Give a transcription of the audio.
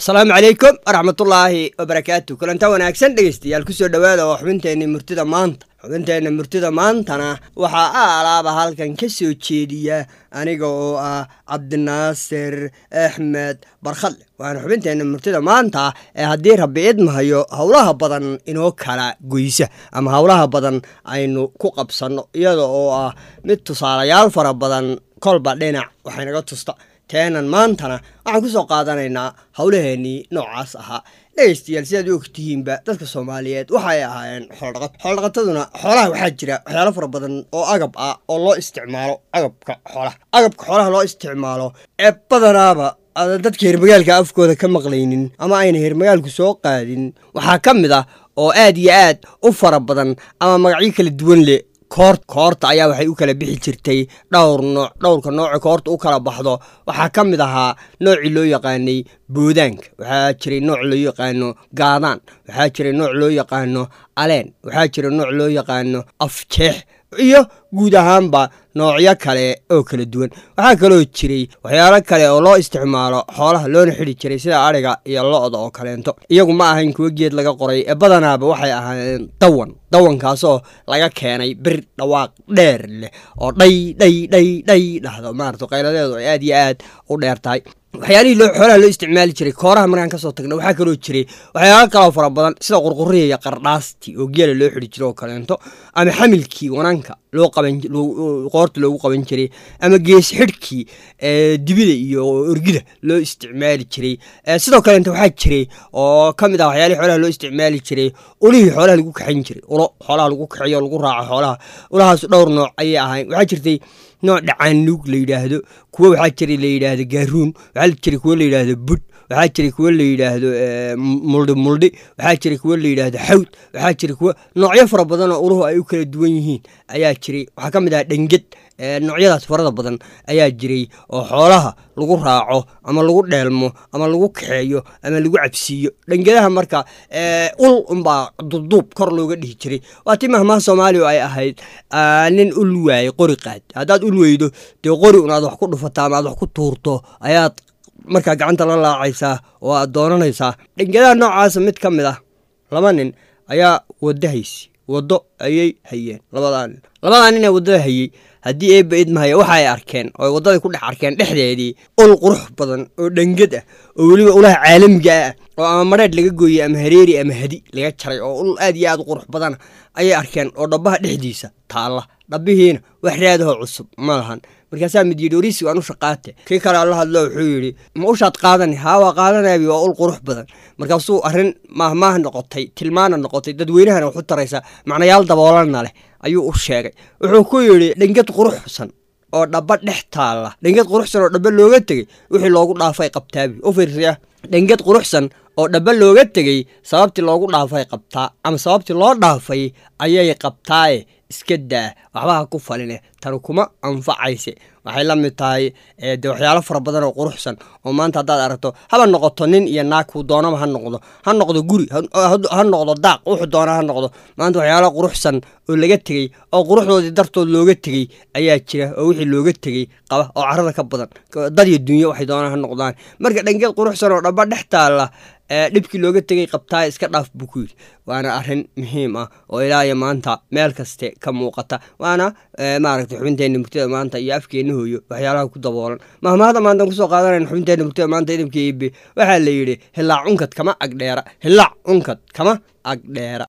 asalaamu calaykum waraxmatullaahi wabarakaatu kulanta wanaagsan dhegeystayaal kusoo dhowaada oo xubinteenna murtida maanta xubinteenna murtida maantana waxaa a alaaba halkan ka soo jeediya aniga oo ah cabdinaasir axmed barkhadle waana xubinteenna murtida maanta ee haddii rabbi idmahayo howlaha badan inoo kala goysa ama howlaha badan aynu ku qabsanno iyada oo ah mid tusaalayaal fara badan kolba dhinac waxaynaga tusta teenan maantana waxaan ku soo qaadanaynaa howlaheennii noocaas ahaa dhegeystayaal sidaad u ogtihiinba dadka soomaaliyeed waxay ahaayeen xooldhaqato xooldhaqataduna xoolaha waxaa jira waxyaalo fara badan oo agab ah oo loo isticmaalo agabka xoolaha agabka xoolaha loo isticmaalo ee badanaaba aadan dadka hermagaalka afkooda ka maqlaynin ama ayna hermagaalku soo qaadin waxaa ka mid ah oo aad iyo aad u fara badan ama magacyo kala duwan leh koort koorta ayaa waxay u kala bixi jirtay dhowr nooc dhowrka nooca koorta u kala baxdo waxaa ka mid ahaa noocii loo yaqaanay boodaanka waxaa jiray nooc loo yaqaano gaadaan waxaa jiray nooc loo yaqaano aleen waxaa jira nooc loo yaqaano afjeex iyo guud ahaanba noocyo kale oo kala duwan waxaa kaloo jiray waxyaalo kale oo loo isticmaalo xoolaha loona xidhi jiray sida adhiga iyo lo-da oo kaleento iyagu ma ahayn kuwo geed laga qoray ee badanaaba waxay ahaayeen dawan dawankaasoo laga keenay bir dhawaaq dheer leh oo dhay dhay dhay dhay dhahdo maarata qayladeedu ay aad iyo aad u dheer tahay waxyaalihii loo xoolaha loo isticmaali jiray kooraha markaan kasoo tagna waxaa kaloo jiray waxyaalo kaloo fara badan sida qurquriya iyo qardhaastii oo geela loo xidhi jiro oo kaleento ama xamilkii wananka loo qaban qoorta loogu qaban jiray ama gees xidhkii dibida iyo orgida loo isticmaali jiray sidoo kaleento waxaa jiray oo ka mid ah waxyaalihii xoolaha loo isticmaali jiray ulihii xoolaha lagu kaxayn jiray ulo xoolaha lagu kaxeeyo o lagu raaco xoolaha ulahaas dhowr nooc ayay ahayn waxaa jirtay nooc dhacaanuug la yidhaahdo kuwo waxaa jira la yidhaahdo gaaruun waxaa jira kuwo la yidhaahdo budh waxaa jira kuwo la yidhaahdo muldhi muldhi waxaa jira kuwo la yidhaahdo xawd waxaa jira kuwo noocyo fara badan oo uluhu ay u kala duwan yihiin ayaa jiray waxaa ka mid ah dhenged noocyadaas farada badan ayaa jiray oo xoolaha lagu raaco ama lagu dheelmo ama lagu kaxeeyo ama lagu cabsiiyo dhengadaha marka ul unbaa duduub kor looga dhihi jiray waa ti mahmaha soomaaliya ay ahayd nin ul waayey qori qaad haddaad ul weydo dee qori un aad wax ku dhufataa ama aad wax ku tuurto ayaad markaa gacanta la laacaysaa oo aad doonanaysaa dhengadaha noocaasa mid ka mid ah laba nin ayaa waddo haysi waddo ayay hayeen labadaa nin labadaa nin ee waddada hayey haddii eebba idmahaya waxa ay arkeen oo ay waddaday ku dhex arkeen dhexdeedii ul qurux badan oo dhengad ah oo weliba ulaha caalamiga ah oo ama madheedh laga gooyey ama hareeri ama hadi laga jaray oo ul aad iyo aad u qurux badana ayay arkeen oo dhabbaha dhexdiisa taalla dhabbihiina wax raadahoo cusub ma lahan markaasaa mid yidhi orisi waan u shaqaate kii kale alla hadlo wuxuu yidhi ma ushaad qaadani haa waa qaadanaabi waa ul qurux badan markaasuu arrin maahmaah noqotay tilmaana noqotay dadweynahana waxu taraysa macnayaal daboolana leh ayuu u sheegay wuxuu ku yidhi dhengad quruxsan oo dhaba dhex taalla dhengad quruxsan oo dhaba looga tegey wixii loogu dhaafay qabtaabi u fiirsaya dhengad quruxsan oo dhaba looga tegey sababtii loogu dhaafay qabtaa ama sababtii loo dhaafay ayay qabtaaye iska daa waxbaha ku faline tani kuma anfacayse waxay la mid tahay de waxyaalo fara badan oo quruxsan oo maanta haddaad aragto haba noqoto nin iyo naag kuu doonaba ha noqdo ha noqdo guri ha noqdo daaq wuxuu doona ha noqdo maanta waxyaalo quruxsan oo laga tegey oo quruxdoodii dartood looga tegey ayaa jira oo wixii looga tegey qaba oo carada ka badan dad iyo dunyo waxay doonaan ha noqdaan marka dhangeed quruxsan oo dhaba dhex taalla dhibkii looga tegay qabtaa iska dhaaf buu ku yidhi waana arrin muhiim ah oo ilaa iyo maanta meel kaste ka muuqata waana maaragtay xubinteenna murtida maanta iyo afkeenna hooyo waxyaalaha ku daboolan mahmaahda maantaan kusoo qaadanayn xubinteenna murtida maanta idamka iibe waxaa la yidhi hilaac unkad kama agdheera hilaac unkad kama agdheera